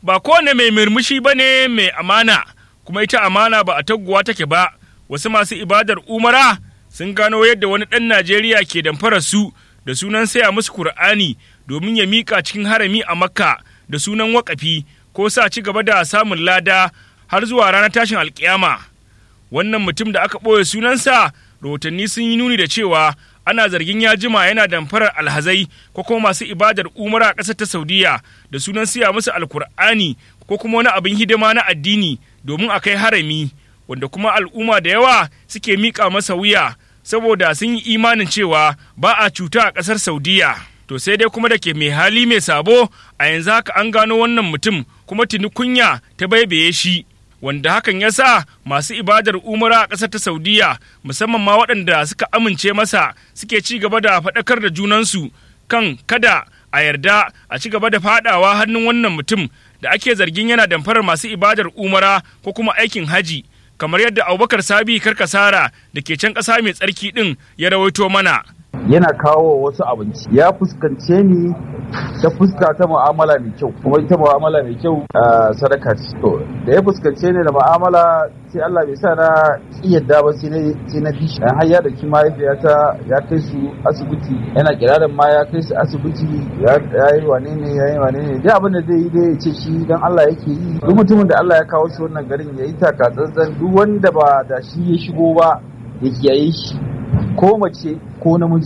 ba kowane mai murmushi ba ne mai amana kuma ita amana ba a taguwa take ba wasu masu ibadar umara sun gano yadda wani ɗan najeriya ke damfara su da sunan saya musu kur'ani domin ya miƙa cikin harami a makka da sunan wakafi ko sa ci gaba da samun lada har zuwa ranar tashin alkiyama wannan mutum da aka ɓoye sunansa rahotanni sun yi nuni da cewa ana zargin ya jima yana damfarar alhazai ko kuma masu ibadar umara a ƙasar ta saudiya da sunan siya musu alkur'ani ko kuma wani abin hidima na addini domin a kai harami wanda kuma al'umma da yawa suke miƙa masa wuya saboda sun yi imanin cewa ba a cuta a ƙasar saudiya to sai dai kuma da ke mai hali mai sabo a yanzu haka an gano wannan mutum kuma tuni kunya ta baibaye shi wanda hakan ya sa masu ibadar umara a ƙasar ta saudiya musamman ma waɗanda suka amince masa suke ci gaba da faɗakar da junansu kan kada a yarda a ci gaba da faɗawa hannun wannan mutum da ake zargin yana damfarar masu ibadar umara ko kuma aikin haji kamar yadda abubakar sabi karkasara da ke can ƙasa mai tsarki ɗin ya rawaito mana yana kawo wasu abinci ya fuskance ni ta fuska ta mu'amala mai kyau kuma ita mu'amala mai kyau sadaka ce to da ya fuskance ni da mu'amala sai Allah bai sa na yadda ba sai na sai na bi dan har ya dauki mahaifiyata ya kai su asibiti yana kirarin ma ya kai su asibiti ya yi wane ne ya yi wane ne dai abin da zai yi dai ya ce shi dan Allah yake yi duk mutumin da Allah ya kawo shi wannan garin ya yi taka tsantsan duk wanda ba da shi ya shigo ba ya kiyaye shi ko mace ko namiji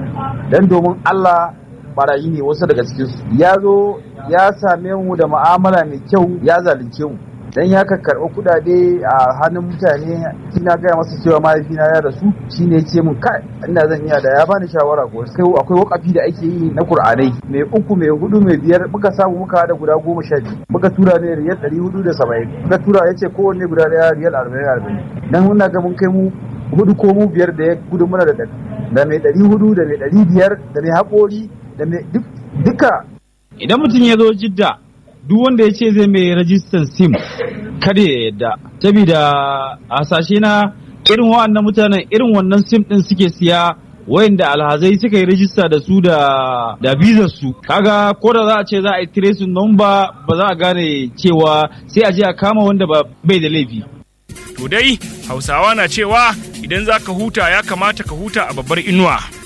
dan domin Allah barayi ne wasu daga cikinsu ya zo ya same mu da mu'amala mai kyau ya zalunce mu dan ya ka karɓi kuɗaɗe a hannun mutane ina gaya masa cewa mahaifina ya rasu shine ya ce mun kai ina zan iya da ya bani shawara ko sai akwai wakafi da ake yi na Kur'anai mai uku mai hudu mai biyar muka samu muka hada guda goma sha biyu muka tura ne riyal ɗari hudu da saba'in muka tura ya ce kowanne guda ɗaya riyal arba'in arba'in dan muna ga mun kai mu hudu ko mu biyar da ya gudu mana da da mai ɗari hudu da mai ɗari biyar da mai haƙori da mai duka. Idan mutum ya zo jidda duk wanda ya ce zai mai rajistan sim kada ya yadda. Saboda hasashe na irin wa'annan mutanen irin wannan sim ɗin suke siya wayanda alhazai suka yi rajista da su da da bizar su kaga ko da za a ce za a yi tracing number ba za a gane cewa sai a je a kama wanda ba bai da laifi To dai Hausawa na cewa idan za ka huta ya kamata ka huta a babbar inuwa.